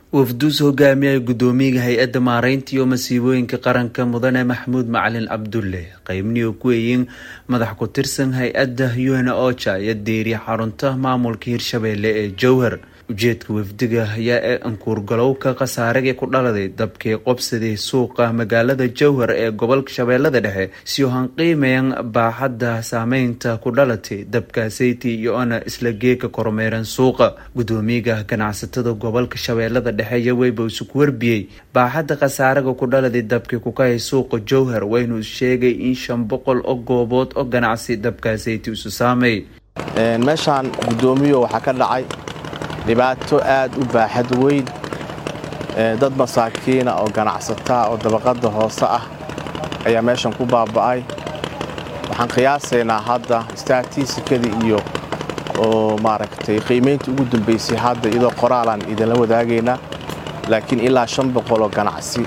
wafduus hogaamiyay gudoomiyaha hay-adda maareynta iyo masiibooyinka qaranka mudane maxamuud macalin cabdulle qeybniyo ku eeyin madax ku tirsan hay-adda un ocha iyo deeriya xarunta maamulka hirshabeelle ee jowhar ujeedka wafdiga ayaa ee ankuurgalowka khasaaragii ku dhaladay dabkii qobsaday suuqa magaalada jowhar ee gobolka shabeellada dhexe si u hanqiimayan baaxadda saameynta ku dhalatay dabkaaseyti iyo ona isla geeka kormeeran suuqa gudoomiyaha ganacsatada gobolka shabeellada dhexe iyo weyba isuku warbiyey baaxadda khasaaraga ku dhaladay dabkii kukahay suuqa jowhar waynu sheegay in shan boqol oo goobood oo ganacsi dabkaaseyti isu saamay meeshaan gudoomiyo waxaa ka dhacay dhibaato aad u baaxad weyn dad masaakiina oo ganacsataa oo dabaqadda hoose ah ayaa meeshan ku baaba'ay waxaan qiyaasaynaa hadda staatisikadii iyo oo maaragtay qiimaynta ugu dambaysay hadda iyadoo qoraalaan idinla wadaagaynaa laakiin ilaa shan boqoloo ganacsi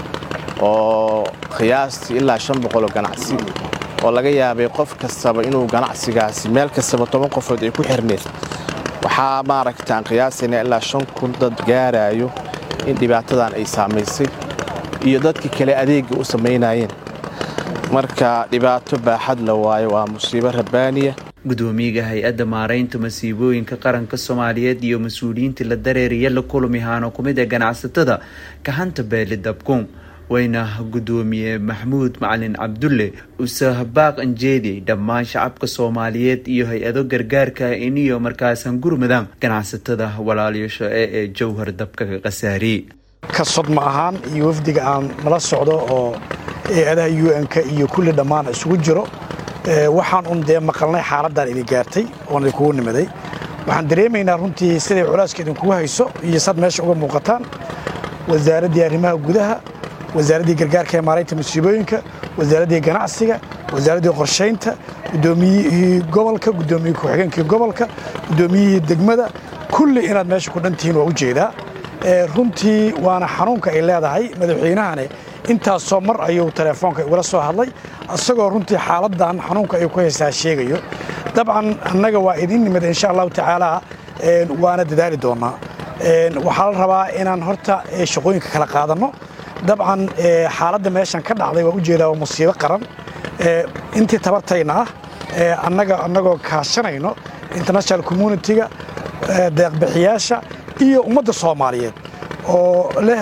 oo qiyaastii ilaa shan boqoloo ganacsi oo laga yaabay qof kastaba inuu ganacsigaasi meel kastaba toban qofood ay ku xirneed waxaa maaragta aan qiyaasaynaa ilaa shan kun dad gaaraayo in dhibaatadan ay saamaysay iyo dadkii kale adeegga u samaynayeen marka dhibaato baaxad la waayo waa musiibo rabbaaniya gudoomiyaha hay-adda maareynta masiibooyinka qaranka soomaaliyeed iyo mas-uuliyiinta la dareeriya la kulmihaano ku mid ee ganacsatada kahanta beeli dabkuun wayna gudoomiye maxamuud macalin cabdulle usahabaaq anjeedi dhammaan shacabka soomaaliyeed iyo hay-ado gargaarka iniyo markaasan gurmadaan ganacsatada walaalyasho ee ee jowhar dabka ka khasaariyey ka sodma ahaan iyo wafdiga aan nala socdo oo hay-adaha un-ka iyo kulli dhammaan isugu jiro waxaan un dee maqalnay xaaladdan idin gaartay oon idinkugu nimaday waxaan dareemaynaa runtii siday culaaska idinkugu hayso iyo sad meesha uga muuqataan wasaaraddii arrimaha gudaha wasaaraddii gargaarka ee maaraynta musiibooyinka wasaaraddii ganacsiga wasaaraddii qorshaynta gudoomiyihii gobolka gudoomiyihii ku-xigeenkii gobolka gudoomiyihii degmada kulli inaad meesha ku dhantihiin waa ujeedaa runtii waana xanuunka ay leedahay madaxweynahane intaasoo mar ayuu teleefoonka igula soo hadlay isagoo runtii xaaladdan xanuunka ay ku haysaa sheegayo dabcan annaga waa idin nimid insha allahu tacaala waana dadaali doonnaa waxaa la rabaa inaan horta shaqooyinka kala qaadanno dabcan xaaladda meeshan ka dhacday waa ujeedaa waa musiibo qaran intii tabartayna ah annaga annagoo kaashanayno international communitiga deeqbixiyaasha iyo ummadda soomaaliyeed oo leh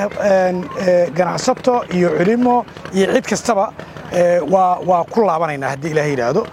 ganacsato iyo culimo iyo cid kastaba waa ku laabanaynaa haddii ilaah yidhaahdo